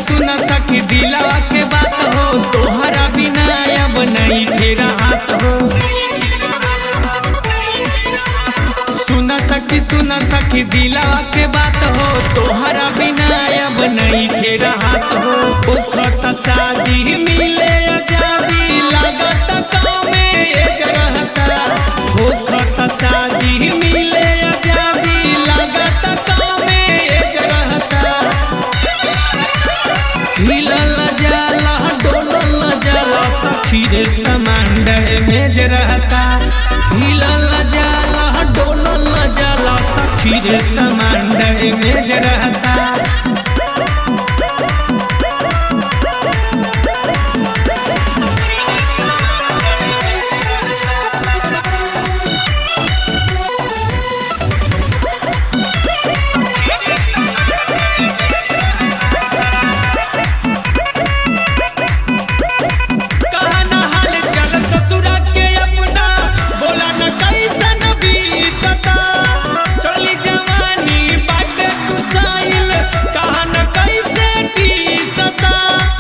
सुना सखी दिलावा के बात हो तोहरा बिना अब नहीं फेरा हाथ हो सुना सखी सुना सखी दिलावा के बात हो तोहरा बिना अब नहीं फेरा हाथ हो उखत शादी मिले आजादी लागत काम में एक रहता उखत शादी मिले आजादी लागत काम में एक रहता हिलल जाला डोलल जाला सखी रे समांडर में जे रहता हिलल जाला डोलल जाला सखी रे समांडर में जे रहता कहना हाल चल ससुरा के अपना बोला न कैसन बीतता चली जवानी बाटे सुसाइल कहना कैसे टीसता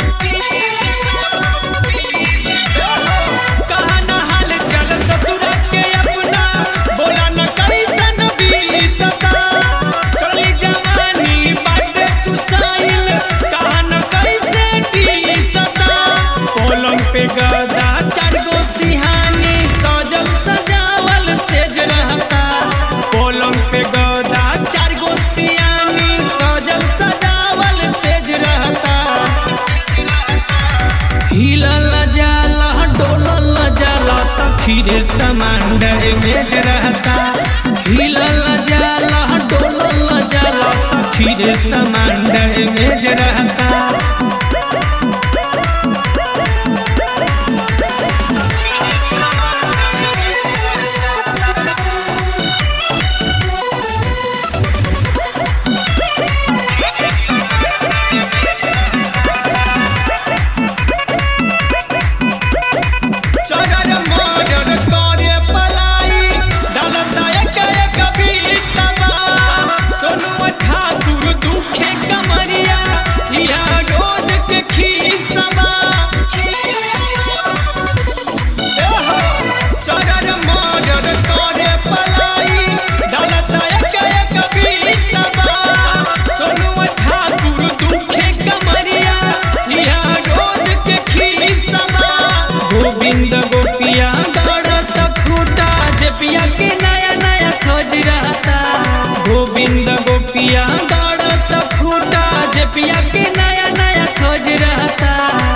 कहना हाल चल ससुरा के अपना बोला न कैसन बीतता चली जवानी बाटे सुसाइल कहना कैसे टीसता पलंग पे गदा चार गो सिहानी सजल सजावल सेज रहता पलंग पे गदा चार गो सिहानी सजल सजावल सेज रहता हिलल जाला डोलल जाला सखी रे समांडर मेज रहता हिलल जाला डोलल जाला सखी रे समांडर मेज रहता चगर मगर करे पलाई डलता एक एक बीतबा सोनुआ ठाकुर दुखे कमरिया हिया रोज के खीसबा एहो, चगर मगर करे पलाई डलता एक एक बीतबा सोनुआ ठाकुर दुखे कमरिया हिया रोज के खीसबा गोविंद गोपिया दौड़त खूटा जेपिया के नया नया खोज रहता गोविंद गोपिया दौड़त खूटा जेपिया के नया नया खोज रहता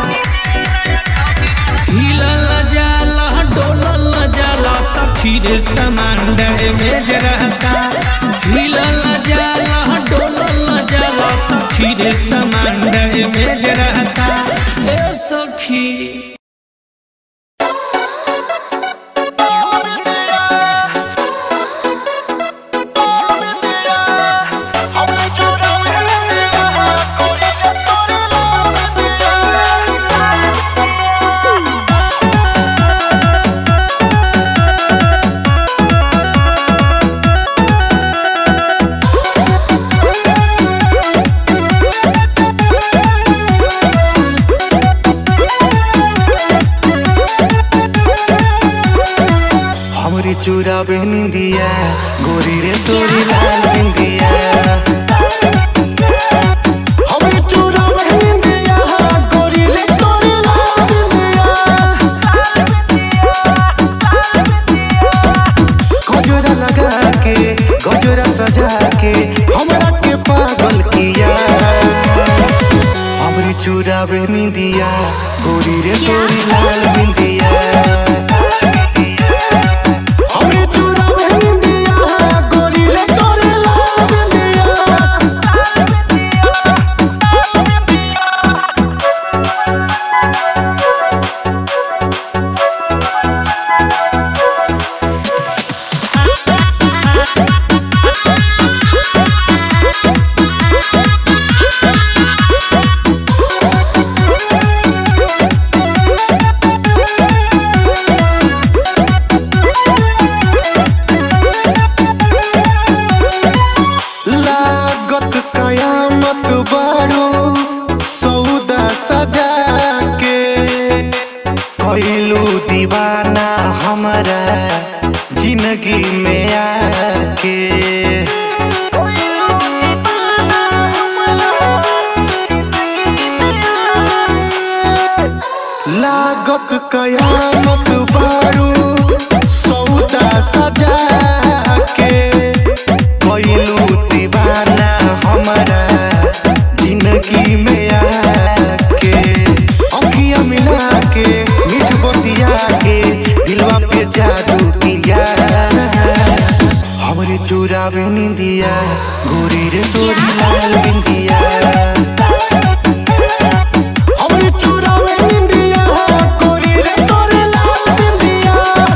हिलल जाला डोलल जाला सखी रे समांडर में जे रहता हिलल जाला डोलल जाला सखी रे समांडर में जे रहता ए सखी हमरी चूड़ा निंदिया गोरी रे तोरी लाल बिंदिया हमरी चूड़ा निंदिया गोरी रे तोरी लाल बिंदिया गजरा लगा के गजरा सजा के हमरा के पागल किया हमरी चूड़ा निंदिया गोरी रे तोरी लाल बिंदिया हमरे चूड़ा निंदिया गोरी रे तोरे लाल बिंदिया कयामत बारू सौदा सजा के कैलू दीवाना हमारा जिंदगी में आके अखियां मिला के मीठ बतिया के दिलवा पे जादू किया हमरे चुरावे निंदिया गोरी रे तोरी लाल बिंदिया हमरे चुरावे निंदिया गोरी रे तोरी लाल बिंदिया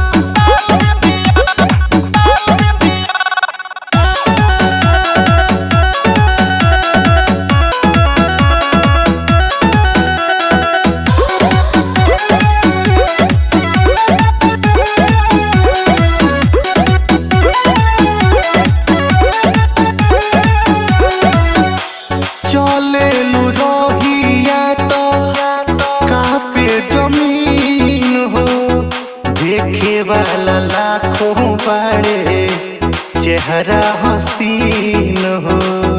चले लू रोहिया तो कापे जमीन हो देखे वाला लाखों बड़े चेहरा हसीन हो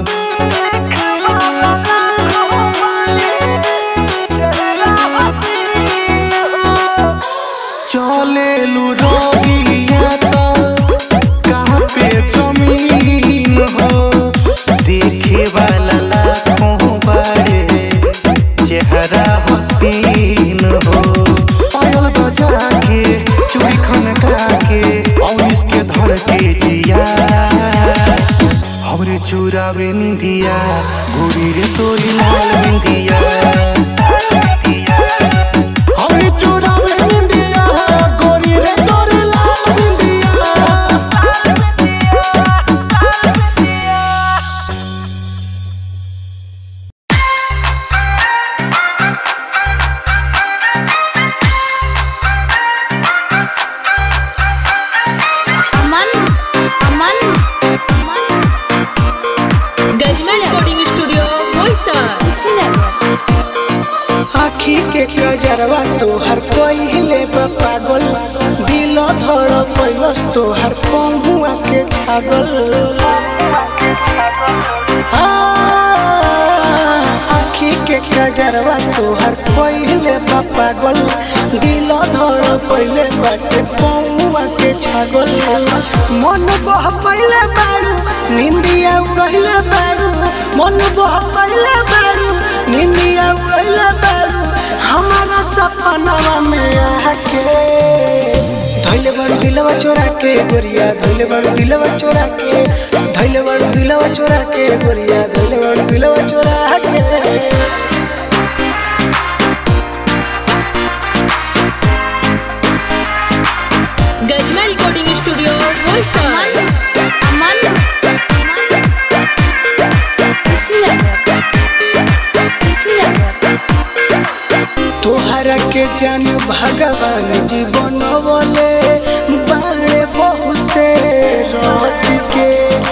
चले लू रोहिया तो कापे जमीन हो देखे वाला लाखों बड़े चेहरा हसीन हो पायल बजा के चूड़ी खनका के और इसके धर के जिया हमरे चुरावे निंदिया गोरी रे तोरी लाल बिंदिया हमरे चुरावे निंदिया गोरी रे तोरी लाल बिंदिया अमन अमन गैस्ट्रा रिकॉर्डिंग स्टूडियो बोईसर श्रीनगर आखी के कजरवा तोहर पहिले बा पागल दिल धड़ पैलस तोहर पहुआ के छागल आ, आखी के कजरवा तोहर पहिले बा पागल दिल धड़ पहिले बाटे पहुआ के छागल मन बह पहिले बारू निंदिया उड़हिले बारू मन बह पहिले बारू निंदिया उड़हिले बारू हमारा सपनवा में आके धैले बड़ दिलवा चोरा के गोरिया धैले बड़ दिलवा चोरा के धैले बड़ दिलवा चोरा के गोरिया धैले बड़ दिलवा चोरा के गरिमा रिकॉर्डिंग स्टूडियो बोईसर अमन श्रीनगर श्रीनगर तोहरा के जान भगवान जीवन बोले बारे बहुते रच के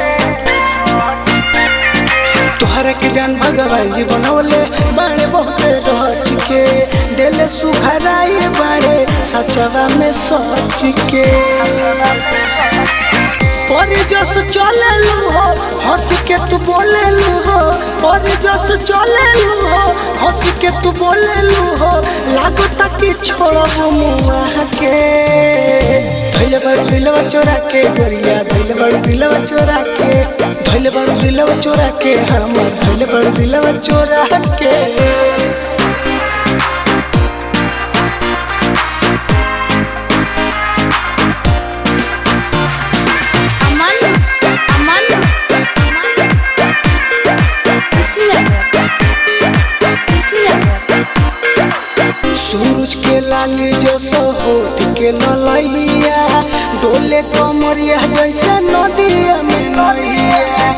तोहरा के जान भगवान जीवन बोले बारे बहुते रच के दिल सुखराई बारे सचवा में सच के पर जस चले हो हंस के तू बोले हो पर जस चले हो हंस के तू बोले हो लागो तक छोड़ो मुआ के धैले बड़ दिलवा चोरा के गोरिया धैले बड़ दिलवा चोरा के धैले बड़ दिलवा चोरा के हमर धैले बड़ दिलवा चोरा के अमन अमन श्रीनगर श्रीनगर सूरज के लाली जो होठ के ललैया डोले कमरिया जैसे नदिया में नैया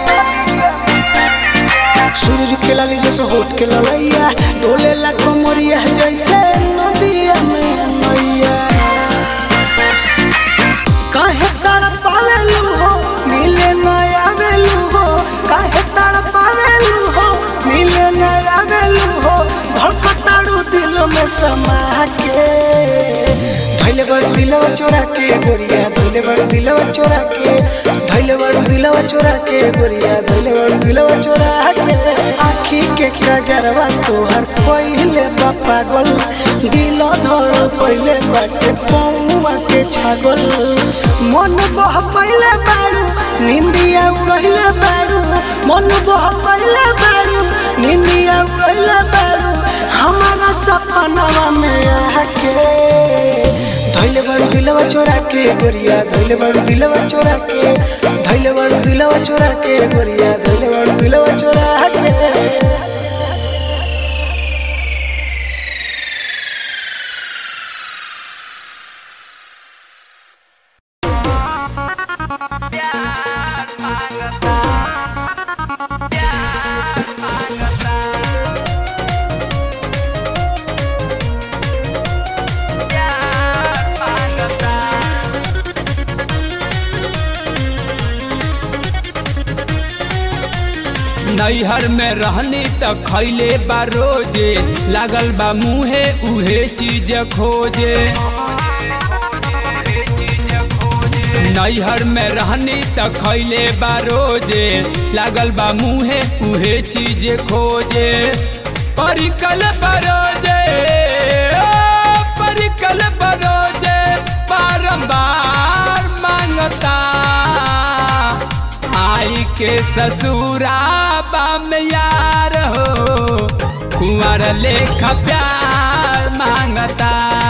सूरज के लाली जैसे होठ के ललैया डोले ला कमरिया जैसे नदिया में नैया काहे तड़पावेलू हो मिले नया वेलू हो काहे तड़पावेलू हो मिले नया वेलू हो धड़कताड़ू दिल में समा के धैले बड़ दिलवा चोरा के गोरिया धैले बड़ दिलवा चोरा के धैले धैले बड़ू दिलवा चोरा के गोरिया धैले बड़ू दिलवा चोरा के आखी के कजरवा तोहर पहिले बा पागल दिल धर पहिले बाटे पौवा के छागल मन बह पहिले बारू निंदिया उड़हिले बारू मन बह पहिले बारू निंदिया उड़हिले बारू हमारा सपनवा में आके धैले बड़ू दिलवा चोरा के गोरिया धैले बड़ू दिलवा चोरा के धैले बड़ू दिलवा चोरा के गोरिया धैले बड़ू दिलवा चोरा के नैहर में रहनी त खैले बा रोजे लागल बा मुहे उहे चीज खोजे नैहर में रहनी त खैले बा रोजे लागल बा मुहे उहे चीज खोजे परिकल बरोजे ओ, परिकल बरोजे बारंबार मांगता आई के ससुरा बाम यार हो कुंवर लेख प्यार मांगता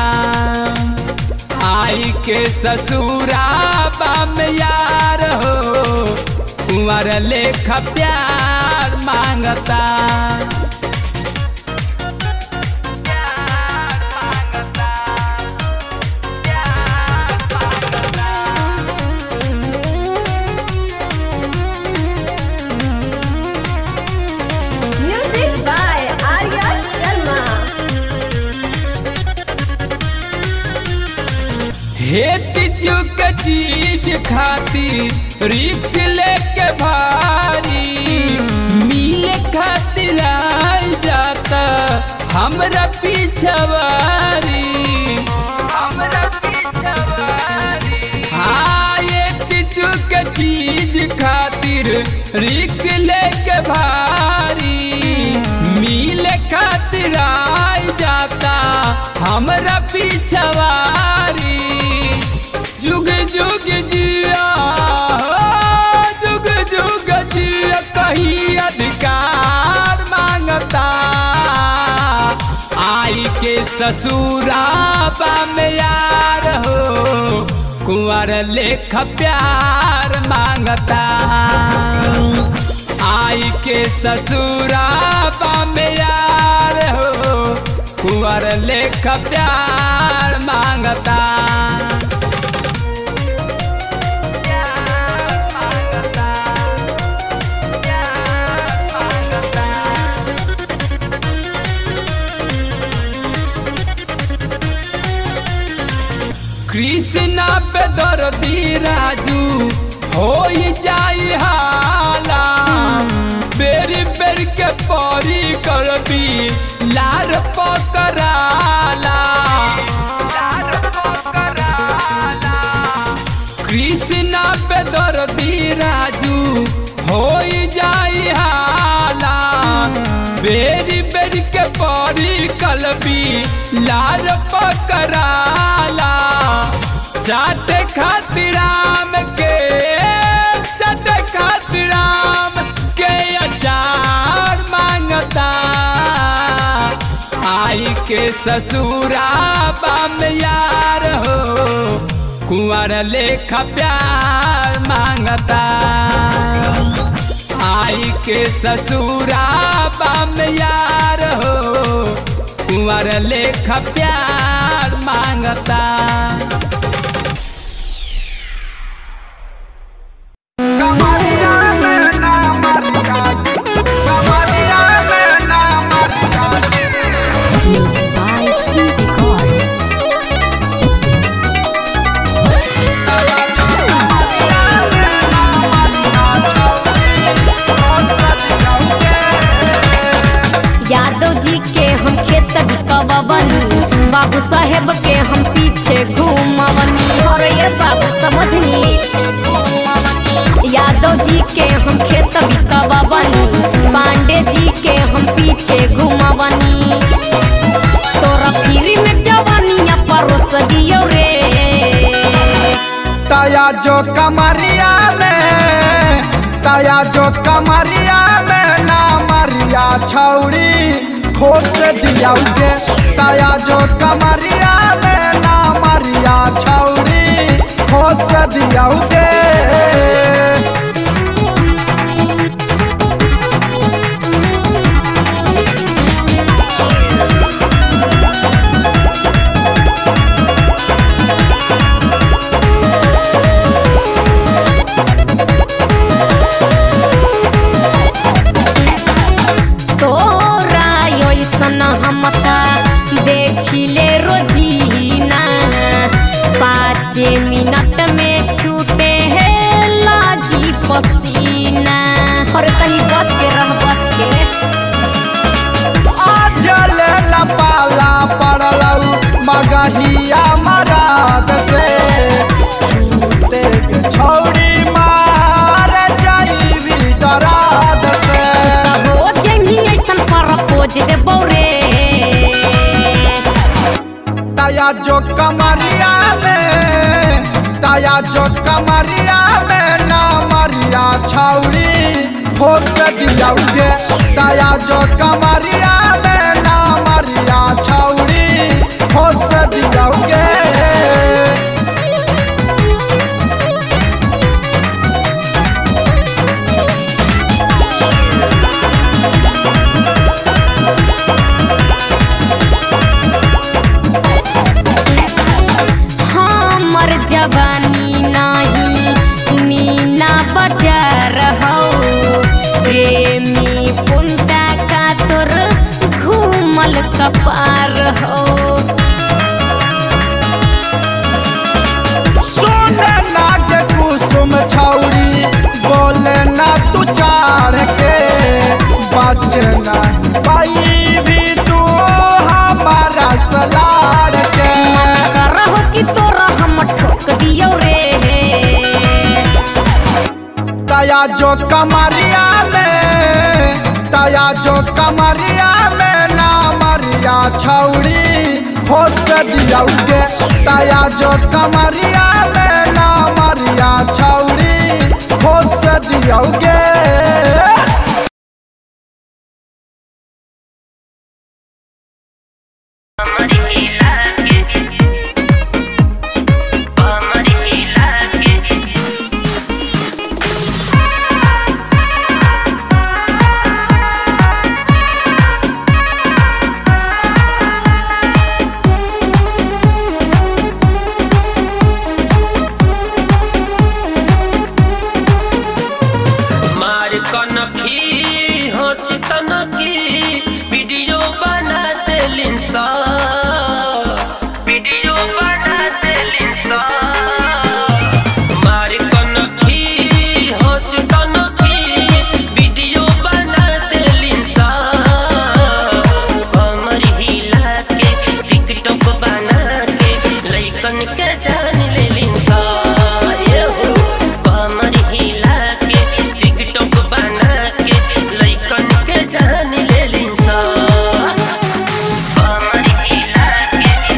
आई के ससुरा बाम यार हो कुंवर लेख प्यार मांगता Music by Arya Sharma. हेत चुक चीज खाती रिक्स लेके भारी मिले खातिर आई जाता हमरा पीछवारी हमरा पीछवारी हाँ एक चुक चीज खातिर रिक्स लेके भारी मिले खातिर आई जाता हमरा पीछवारी जुग जुग जिया हो, जुग जुग जिया कहीं अधिकार मांगता आई के ससुरा में यार हो कुंवर लेख प्यार मांगता आई के ससुरा में यार हो कुंवर लेख प्यार मांगता कृष्णा पे दर्दी राजू हो जाई हाला बेरी बेर के परी करबी लार पकड़ाला कृष्णा पे दर्दी राजू हो जाई हाला बेरी बेरी के परी कलबी लार पकड़ाला चाटे खातिर राम के चाटे खातिर राम के अचार मांगता आई के ससुरा बाम यार हो कुंवर लेख प्यार मांगता आई के ससुरा बाम यार हो कुंवर लेख प्यार मांगता Music by Sweet Records. Yadav जी के हम खेत बिकवनी बाबू साहेब के हम पीछे घूमवनी और ये बाबू समझनी के हम खेत बिकवनी पांडे जी के हम पीछे घुमवनी तोरा फिर में जवानिया परोस दियो रे तया जो कमरिया में तया जो कमरिया में ना मरिया छौरी खोस दियाउगे तया जो कमरिया में ना मरिया छौरी खोस दियाउगे तोरा ऐसन हम देखिले रोजीना पाँच मिनट में छूटे है लागी पसीना और तनी बच के रह बच के आजल न पाला पड़लौ मगहिया मराद से छूटे के छौरी मार जाइबी दराद से हो जंगी ऐसन परपोज देबौ रे तया जो कमरिया में तया जो कमरिया में ना मरिया छौरी ठोस दियाउगे तया जो कमरिया में ना मरिया छौरी ठोस दियाउगे हमर जवानी नाही मीना बजार हो प्रेमी पुंटा का तोर घूमल कपार हो सुन नाग कुसुम छौरी बोले ना तू चार के बचना पाई भी तू हमारा सलार के करहो कि तोरा हम ठोक दियो रे तया जो कमरिया में तया जो कमरिया में ना मरिया छौरी खोस दियाउगे तया जो कमरिया में ना मरिया छौरी खोस दियाउगे मार कनखी हंसी तनकी वीडियो बना देलिन सा वीडियो बना देलिन सा मार कनखी हंसी तनकी वीडियो बना देलिन सा कमर हिला के टिकटॉक बना के लइकन के जान लेलिन सा ये हो कमर हिला के टिकटॉक बना के लइकन के जान लेलिन सा कमर हिला के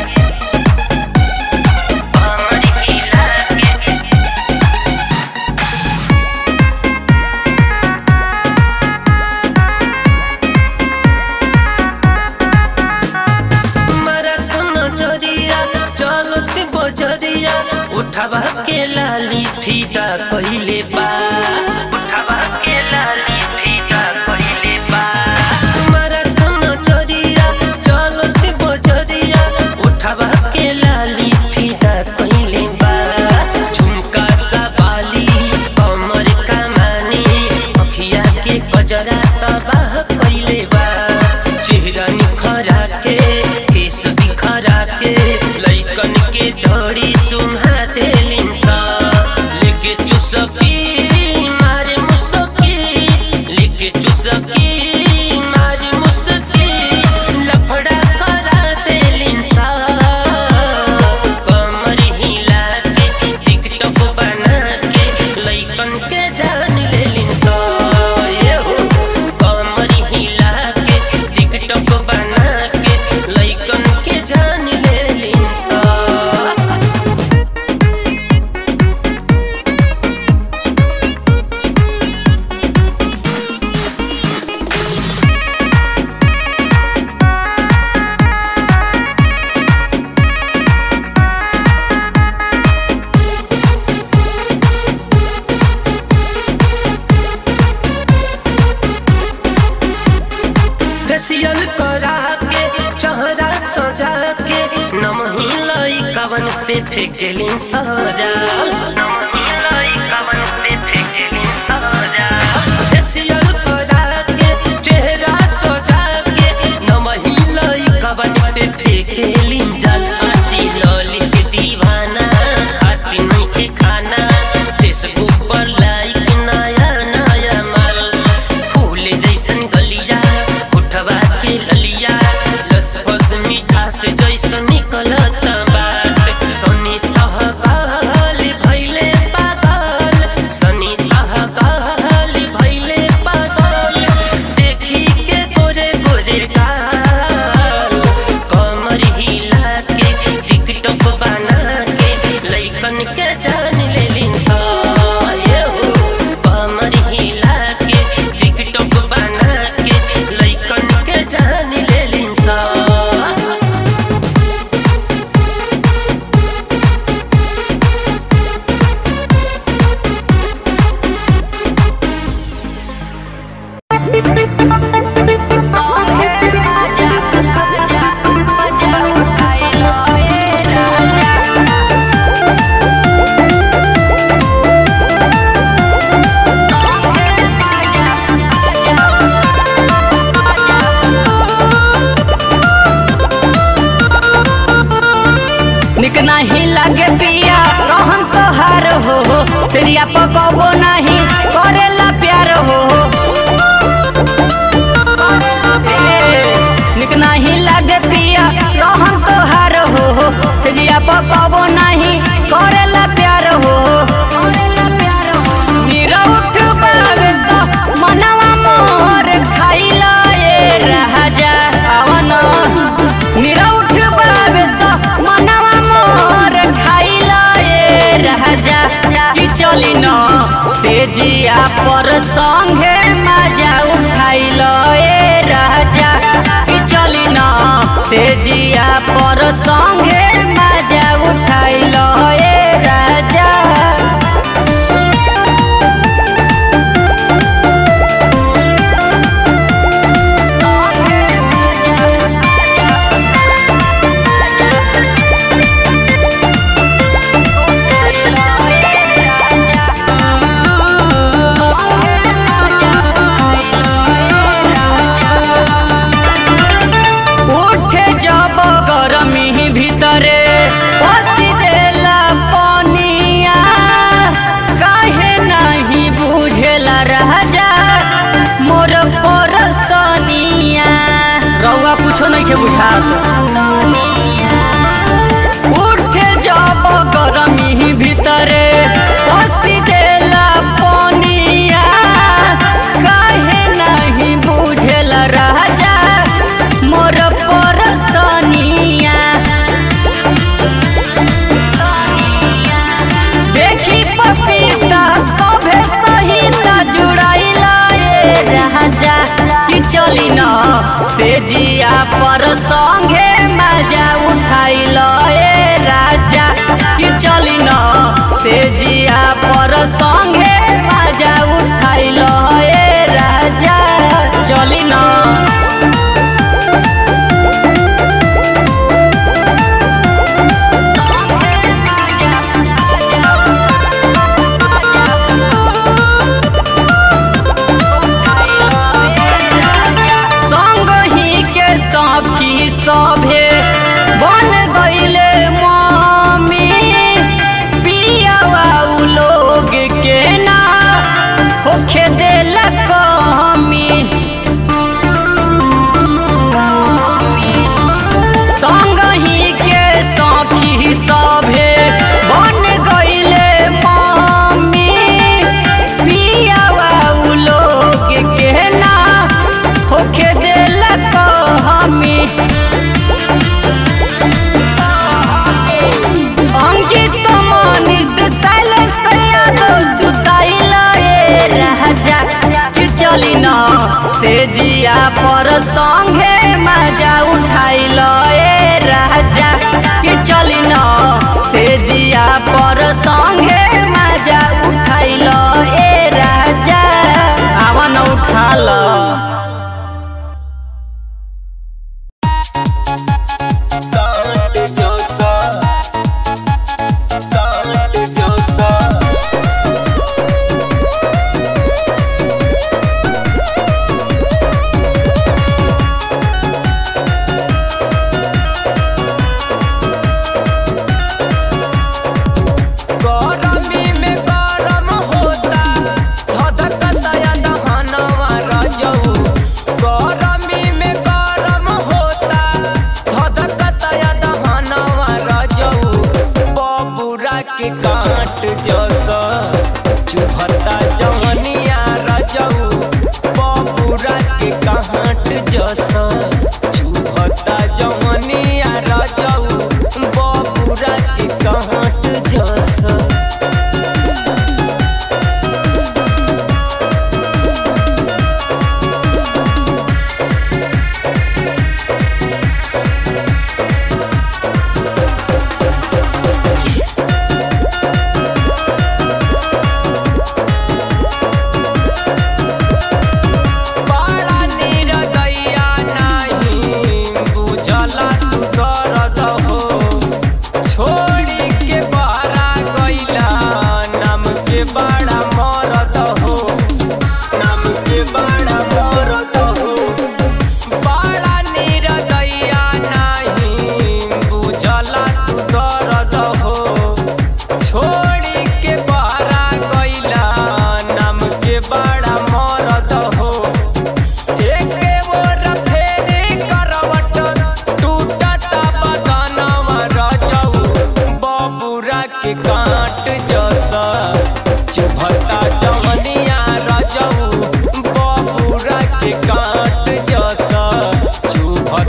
कमर हिला के तुम्हारा सुनो जरिया चलती बजरिया उठावा के लाली फीता कइले बा उठावा के लाली फीता कइले बा तुम्हारा सुनो जरिया चलती बजरिया उठावा के लाली फीता कइले बा झुमका सा बाली कमर कमानी अखिया के गजरा तबाह कइले बा चेहरा निखरा के केस बिखरा के लइकन के जड़ी सुहा देलिन सा लेके चुसकी करा के चेहरा सजा के नमही लई कवन पे फेंकेली सजा नमही लई कवन पे फेंकेली सजा फेसियल करा के चेहरा सजा के नमही लई कवन पे फेंकेली जल हंसी लौली के दीवाना खाती नहीं के खाना फेसबुक पर लाइक नया नया माल फूल जैसन गलिया उठवा के ललिया लस फस मीठा से जैसन निकलत बात सनी सहकाल भैले पागल सनी सहकाल भैले पागल देखी के गोरे गोरे गाल कमर हिला के टिकटॉक बना के लइकन के जान लेलिन सा ये हो कमर हिला के टिकटॉक बना के लइकन के जान लेलिन सा निक नहीं लागे पिया रहन तोहार हो सिरिया पकबो नहीं करेला प्यार हो ए, निक नहीं लागे पिया रहन तोहार हो सिरिया पकबो नहीं करेला प्यार हो मीरा उठ पावे तो मनवा मोर खाइला ए राजा आवन मीरा उठ पावे तो मनवा मोर खाइला ए राजा कि चली न से जिया पर संगे मजा उठाइल ए राजा कि चली न से जिया पर संगे मजा उठाइल ए राजा उठे जब गरमी भीतरे पसी देला पनिया काहे नहीं बुझेला राजा मोर परसनिया रउआ कुछो नहीं के बुझात उठे जब गरमी भीतरे पसी देला पनिया काहे नहीं बुझेला राजा मोर परसनिया देखी पपीता सभे सहिता जुड़ाइला ए राजा कि चली न से जिया पर संगे मजा उठाइल ए राजा कि चली न से जिया पर संगे मजा उठाइल ए राजा चली न संग ही के सखी सभे बन गईले मम्मी पियावा उ लोग के ना होखे देला कमी संग ही के सखी सभे बन गईले मम्मी पियावा उ लोग के ना होखे देला हमी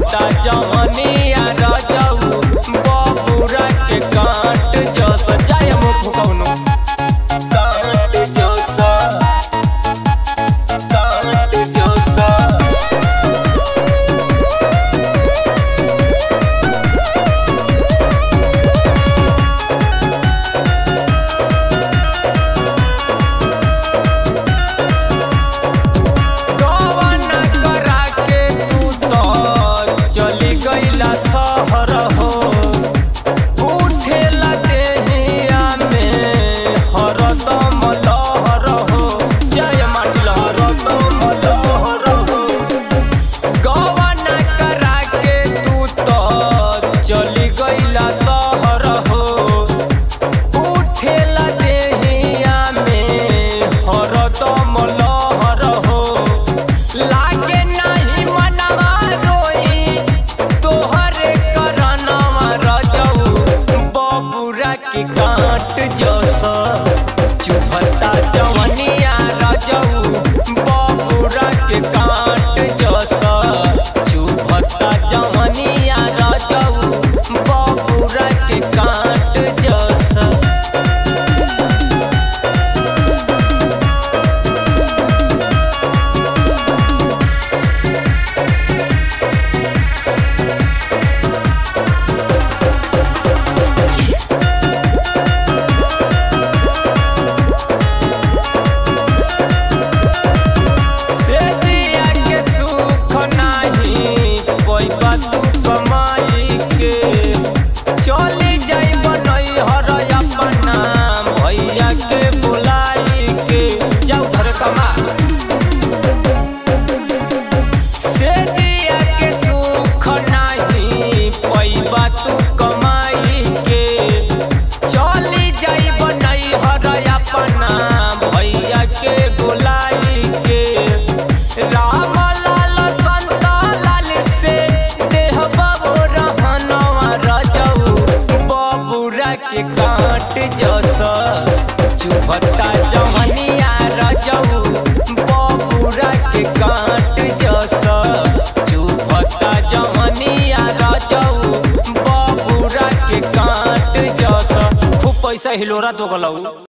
चुभता जवनिया रजऊ बबुरा के काट जस जाय मुख कौनो काट जस काट जस कवन करा के तू तो चली गईला शहर हो उठेला देहिया में हरदम लहर हो जय माटिल हरदम लहर हो कवन करा के तू तो चली गईला शहर हो उठेला देहिया में हरदम लहर हो लागे नाही मनवा रोई तोहरे करनवा रजऊ बबुरा के काट जस चुभता जवनिया रजऊ बबुरा के काट जस चुभता जवनिया रजऊ बबुरा के काट जस से जिया के सुख नाही पैबा तू कमाई के चली जाई बनई हर अपना भैया के बुलाई के जाऊ घर कमा से जिया के सुख नाही पैबा तू कमाई के चली जाई बनई हर अपना भैया के बुलाई के राम लाल संत लाल से देह बाबू रहनवा रजऊ बबुरा के काट जस चुभता जवनिया रजऊ बबुरा के काट जस चुभता जवनिया रजऊ बबुरा के काट जस खूब पैसा हिलोरा तो गलऊ